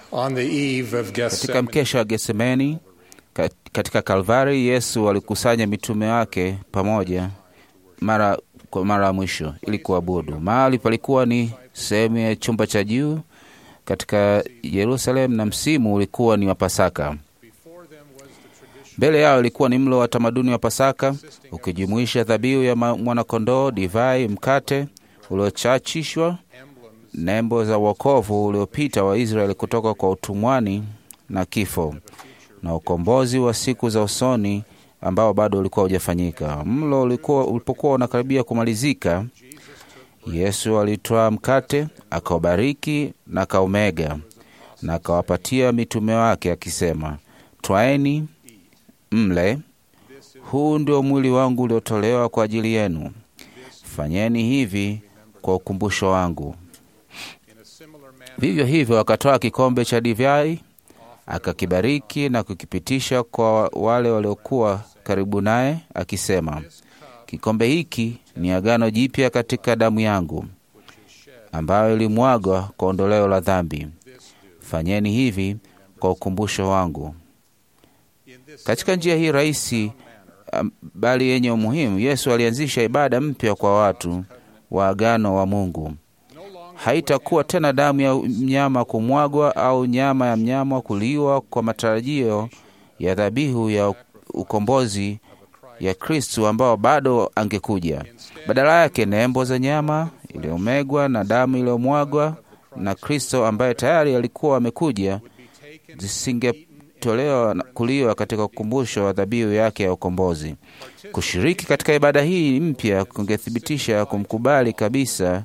On the eve of Katika Gethsemane, mkesha wa Getsemani ka- katika Kalvari, Yesu alikusanya mitume wake pamoja mara kwa mara ya mwisho ili kuabudu. Mahali palikuwa ni sehemu ya chumba cha juu katika Yerusalemu, na msimu ulikuwa ni wa Pasaka. Mbele yao ilikuwa ni mlo wa tamaduni wa Pasaka ukijumuisha dhabihu ya ma- mwanakondoo, divai, mkate uliochachishwa, nembo za wokovu uliopita wa Israeli kutoka kwa utumwani na kifo, na ukombozi wa siku za usoni ambao bado ulikuwa hujafanyika. Mlo ulikuwa ulipokuwa unakaribia kumalizika, Yesu alitwaa mkate, akaubariki na akaumega, na akawapatia mitume wake akisema, twaeni mle, huu ndio mwili wangu uliotolewa kwa ajili yenu. Fanyeni hivi kwa ukumbusho wangu. Vivyo hivyo akatoa kikombe cha divai, akakibariki na kukipitisha kwa wale waliokuwa karibu naye, akisema, kikombe hiki ni agano jipya katika damu yangu, ambayo ilimwagwa kwa ondoleo la dhambi. Fanyeni hivi kwa ukumbusho wangu. Katika njia hii rahisi am- bali yenye umuhimu, Yesu alianzisha ibada mpya kwa watu wa agano wa Mungu. Haitakuwa tena damu ya mnyama kumwagwa au nyama ya mnyama kuliwa kwa matarajio ya dhabihu ya ukombozi ya Kristu ambao bado angekuja. Badala yake, nembo za nyama iliyomegwa na damu iliyomwagwa na Kristo ambaye tayari alikuwa amekuja zisingetolewa na kuliwa katika ukumbusho wa dhabihu yake ya ukombozi. Kushiriki katika ibada hii mpya kungethibitisha kumkubali kabisa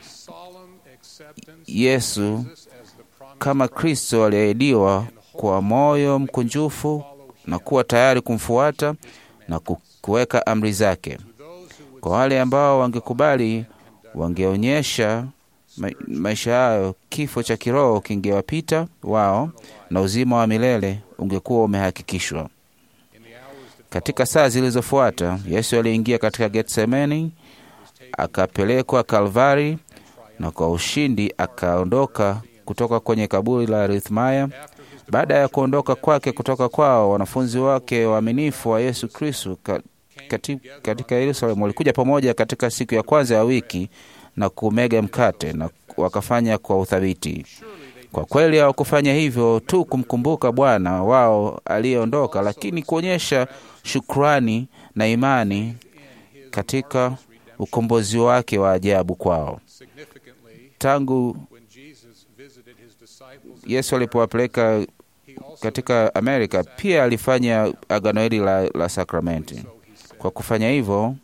Yesu kama Kristo aliahidiwa kwa moyo mkunjufu na kuwa tayari kumfuata na ku- kuweka amri zake. Kwa wale ambao wangekubali, wangeonyesha ma maisha yayo, kifo cha kiroho kingewapita wao na uzima wa milele ungekuwa umehakikishwa. Katika saa zilizofuata, Yesu aliingia katika Getsemani, akapelekwa Kalvari na kwa ushindi akaondoka kutoka kwenye kaburi la Arithmaya. Baada ya kuondoka kwake kutoka kwao, wanafunzi wake waaminifu wa Yesu Kristo ka, kati, katika Yerusalemu walikuja pamoja katika siku ya kwanza ya wiki na kumega mkate na wakafanya kwa uthabiti. Kwa kweli hawakufanya hivyo tu kumkumbuka Bwana wao aliyeondoka, lakini kuonyesha shukrani na imani katika ukombozi wake wa ajabu kwao. Tangu Yesu alipowapeleka katika Amerika, pia alifanya agano hili la, la sakramenti. Kwa kufanya hivyo,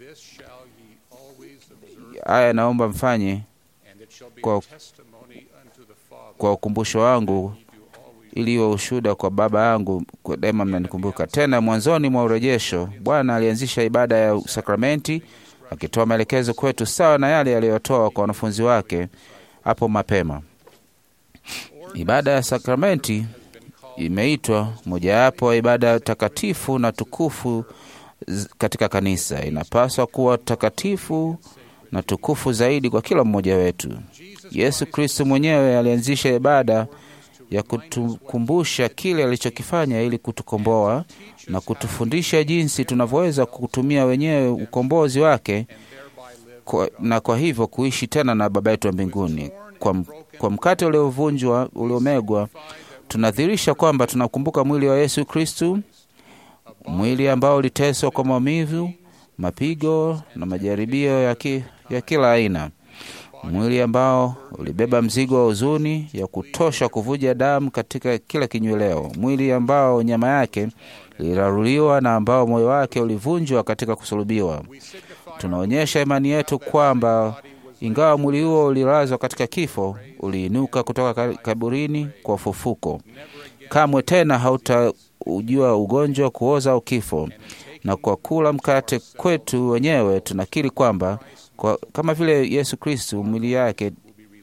haya naomba mfanye kwa, kwa ukumbusho wangu ili iwe ushuhuda kwa Baba yangu, kwa daima mnanikumbuka. Tena mwanzoni mwa urejesho, Bwana alianzisha ibada ya sakramenti akitoa maelekezo kwetu sawa na yale aliyotoa kwa wanafunzi wake hapo mapema. Ibada ya sakramenti imeitwa mojawapo wa ibada takatifu na tukufu z- katika kanisa. Inapaswa kuwa takatifu na tukufu zaidi kwa kila mmoja wetu. Yesu Kristo mwenyewe alianzisha ibada ya kutukumbusha kile alichokifanya ili kutukomboa na kutufundisha jinsi tunavyoweza kutumia wenyewe ukombozi wake kwa, na kwa hivyo kuishi tena na Baba yetu wa mbinguni. Kwa, m- kwa mkate uliovunjwa uliomegwa, tunadhihirisha kwamba tunakumbuka mwili wa Yesu Kristu, mwili ambao uliteswa kwa maumivu, mapigo na majaribio ya, ki, ya kila aina, mwili ambao ulibeba mzigo wa huzuni ya kutosha kuvuja damu katika kila kinyweleo, mwili ambao nyama yake iliraruliwa na ambao moyo wake ulivunjwa katika kusulubiwa. Tunaonyesha imani yetu kwamba ingawa mwili huo ulilazwa katika kifo, uliinuka kutoka ka- kaburini kwa ufufuko. Kamwe tena hautaujua ugonjwa, kuoza au kifo. Na kwa kula mkate kwetu wenyewe tunakiri kwamba kwa, kama vile Yesu Kristu mwili yake,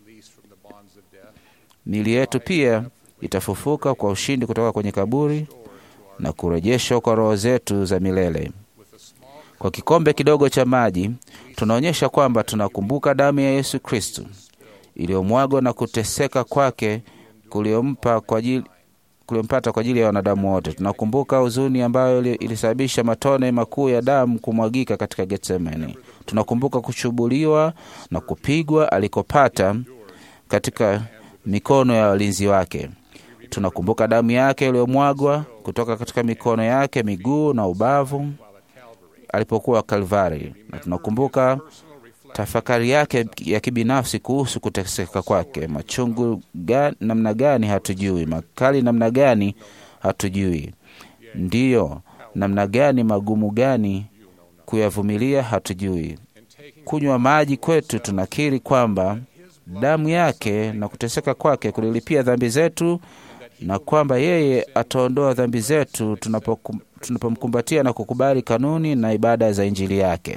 mili yetu pia itafufuka kwa ushindi kutoka kwenye kaburi na kurejeshwa kwa roho zetu za milele. Kwa kikombe kidogo cha maji tunaonyesha kwamba tunakumbuka damu ya Yesu Kristu iliyomwagwa na kuteseka kwake kuliompa kwa ajili kuliompata kwa ajili ya wanadamu wote. Tunakumbuka huzuni ambayo ilisababisha matone makuu ya damu kumwagika katika Getsemani. Tunakumbuka kuchubuliwa na kupigwa alikopata katika mikono ya walinzi wake. Tunakumbuka damu yake iliyomwagwa kutoka katika mikono yake, miguu na ubavu alipokuwa Kalvari, na tunakumbuka tafakari yake ya kibinafsi kuhusu kuteseka kwake. Machungu gani, namna gani hatujui, makali namna gani hatujui, ndiyo namna gani magumu gani kuyavumilia hatujui. Kunywa maji kwetu, tunakiri kwamba damu yake na kuteseka kwake kulilipia dhambi zetu na kwamba yeye ataondoa dhambi zetu tunapomkumbatia na kukubali kanuni na ibada za Injili yake.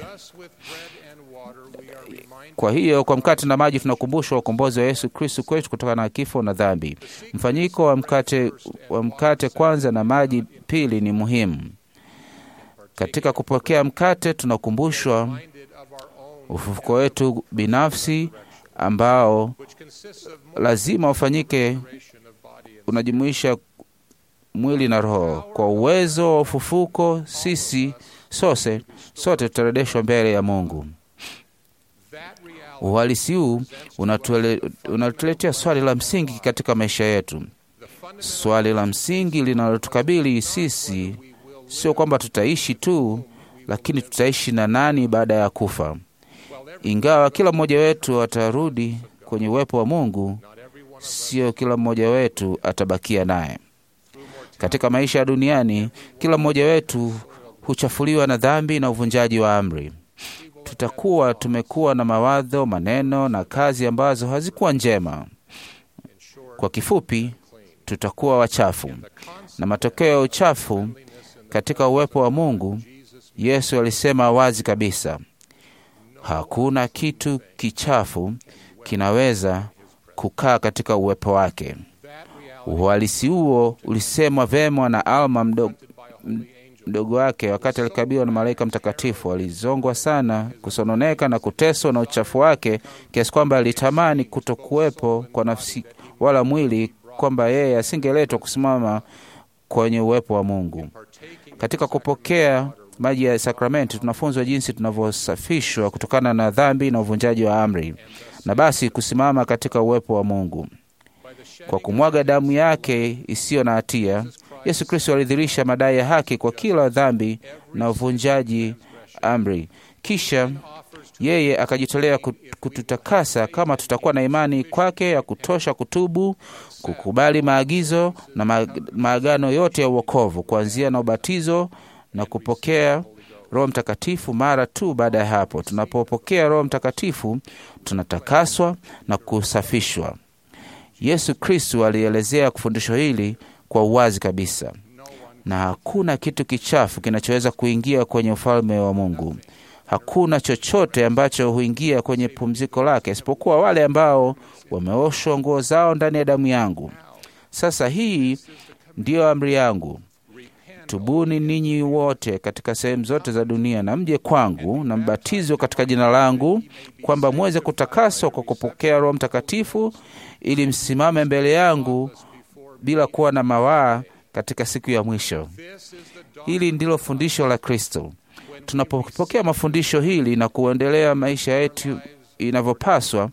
Kwa hiyo kwa mkate na maji tunakumbushwa ukombozi wa Yesu Kristu kwetu kutokana na kifo na dhambi. Mfanyiko wa mkate, wa mkate kwanza na maji pili ni muhimu. Katika kupokea mkate tunakumbushwa ufufuko wetu binafsi ambao lazima ufanyike, unajumuisha mwili na roho. Kwa uwezo wa ufufuko, sisi sose sote tutarejeshwa mbele ya Mungu. Uhalisi huu unatuletea swali la msingi katika maisha yetu. Swali la msingi linalotukabili sisi sio kwamba tutaishi tu, lakini tutaishi na nani baada ya kufa. Ingawa kila mmoja wetu atarudi kwenye uwepo wa Mungu, sio kila mmoja wetu atabakia naye. Katika maisha ya duniani, kila mmoja wetu huchafuliwa na dhambi na uvunjaji wa amri. Tutakuwa tumekuwa na mawazo, maneno na kazi ambazo hazikuwa njema. Kwa kifupi, tutakuwa wachafu, na matokeo ya uchafu katika uwepo wa Mungu, Yesu alisema wazi kabisa, hakuna kitu kichafu kinaweza kukaa katika uwepo wake. Uhalisi huo ulisemwa vema na Alma mdogo, mdogo wake wakati alikabiliwa na malaika mtakatifu. Alizongwa sana, kusononeka na kuteswa na uchafu wake kiasi kwamba alitamani kutokuwepo kwa nafsi wala mwili, kwamba yeye asingeletwa kusimama kwenye uwepo wa Mungu. Katika kupokea maji ya sakramenti tunafunzwa jinsi tunavyosafishwa kutokana na dhambi na uvunjaji wa amri, na basi kusimama katika uwepo wa Mungu. Kwa kumwaga damu yake isiyo na hatia, Yesu Kristo alidhihirisha madai ya haki kwa kila dhambi na uvunjaji amri. Kisha yeye akajitolea kututakasa kama tutakuwa na imani kwake ya kutosha kutubu, kukubali maagizo na maagano yote ya uokovu, kuanzia na ubatizo na kupokea Roho Mtakatifu. Mara tu baada ya hapo, tunapopokea Roho Mtakatifu tunatakaswa na kusafishwa. Yesu Kristu alielezea fundisho hili kwa uwazi kabisa, na hakuna kitu kichafu kinachoweza kuingia kwenye ufalme wa Mungu. Hakuna chochote ambacho huingia kwenye pumziko lake isipokuwa wale ambao wameoshwa nguo zao ndani ya damu yangu. Sasa hii ndiyo amri yangu, tubuni ninyi wote katika sehemu zote za dunia na mje kwangu na mbatizwe katika jina langu, kwamba mweze kutakaswa kwa kupokea Roho Mtakatifu, ili msimame mbele yangu bila kuwa na mawaa katika siku ya mwisho. Hili ndilo fundisho la Kristo. Tunapopokea mafundisho hili na kuendelea maisha yetu inavyopaswa,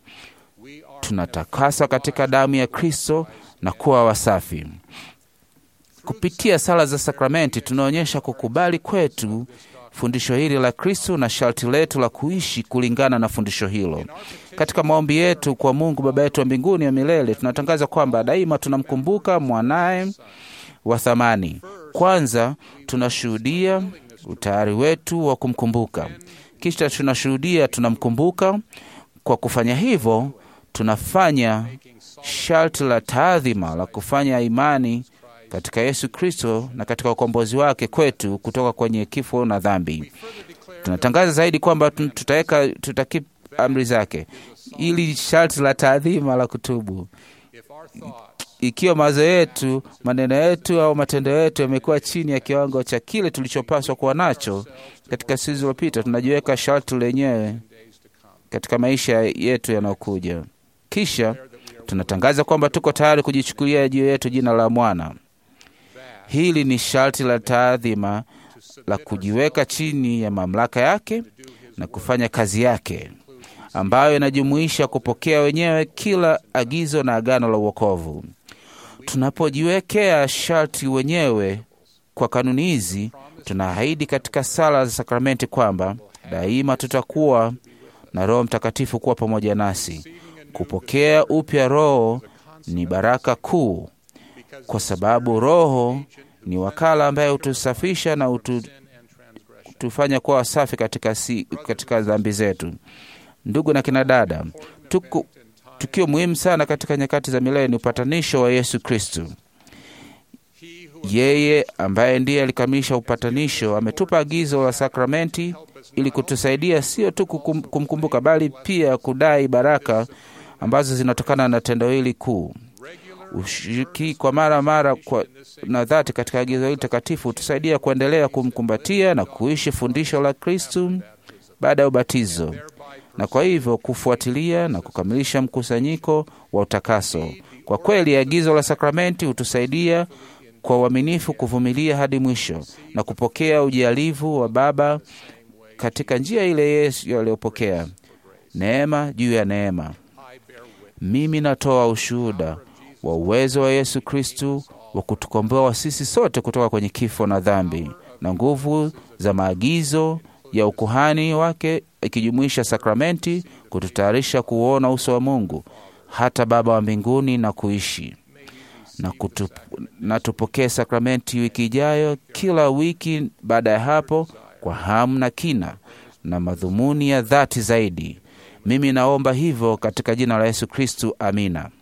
tunatakaswa katika damu ya Kristo na kuwa wasafi. Kupitia sala za sakramenti, tunaonyesha kukubali kwetu fundisho hili la Kristo na sharti letu la kuishi kulingana na fundisho hilo. Katika maombi yetu kwa Mungu Baba yetu wa mbinguni wa milele, tunatangaza kwamba daima tunamkumbuka mwanaye wa thamani. Kwanza tunashuhudia utayari wetu wa kumkumbuka, kisha tunashuhudia tunamkumbuka. Kwa kufanya hivyo, tunafanya sharti la taadhima la kufanya imani katika Yesu Kristo na katika ukombozi wake kwetu kutoka kwenye kifo na dhambi. Tunatangaza zaidi kwamba tutaweka tutaki amri zake, ili sharti la taadhima la kutubu. Ikiwa mawazo yetu, maneno yetu au matendo yetu yamekuwa chini ya kiwango cha kile tulichopaswa kuwa nacho katika siku zilizopita, tunajiweka sharti lenyewe katika maisha yetu yanayokuja. Kisha Tunatangaza kwamba tuko tayari kujichukulia juu yetu jina la mwana. Hili ni sharti la taadhima la kujiweka chini ya mamlaka yake na kufanya kazi yake ambayo inajumuisha kupokea wenyewe kila agizo na agano la uokovu. Tunapojiwekea sharti wenyewe kwa kanuni hizi, tunaahidi katika sala za sakramenti kwamba daima tutakuwa na Roho Mtakatifu kuwa pamoja nasi. Kupokea upya Roho ni baraka kuu, kwa sababu Roho ni wakala ambaye hutusafisha na hutu, hutufanya kuwa wasafi katika, si, katika dhambi zetu. Ndugu na kina dada, tuku, tukio muhimu sana katika nyakati za milele ni upatanisho wa Yesu Kristu. Yeye ambaye ndiye alikamilisha upatanisho ametupa agizo la sakramenti ili kutusaidia sio tu kukum, kumkumbuka bali pia kudai baraka ambazo zinatokana na tendo hili kuu. Ushiriki kwa mara mara kwa na dhati katika agizo hili takatifu hutusaidia kuendelea kumkumbatia na kuishi fundisho la Kristu baada ya ubatizo, na kwa hivyo kufuatilia na kukamilisha mkusanyiko wa utakaso. Kwa kweli, agizo la sakramenti hutusaidia kwa uaminifu kuvumilia hadi mwisho na kupokea ujalivu wa Baba katika njia ile Yesu aliyopokea, neema juu ya neema. Mimi natoa ushuhuda wa uwezo wa Yesu Kristu wa kutukomboa sisi sote kutoka kwenye kifo na dhambi na nguvu za maagizo ya ukuhani wake, ikijumuisha sakramenti kututayarisha kuuona uso wa Mungu hata Baba wa mbinguni na kuishi na, kutup, na tupokee sakramenti wiki ijayo, kila wiki baada ya hapo, kwa hamu na kina na madhumuni ya dhati zaidi. Mimi naomba hivyo katika jina la Yesu Kristu, amina.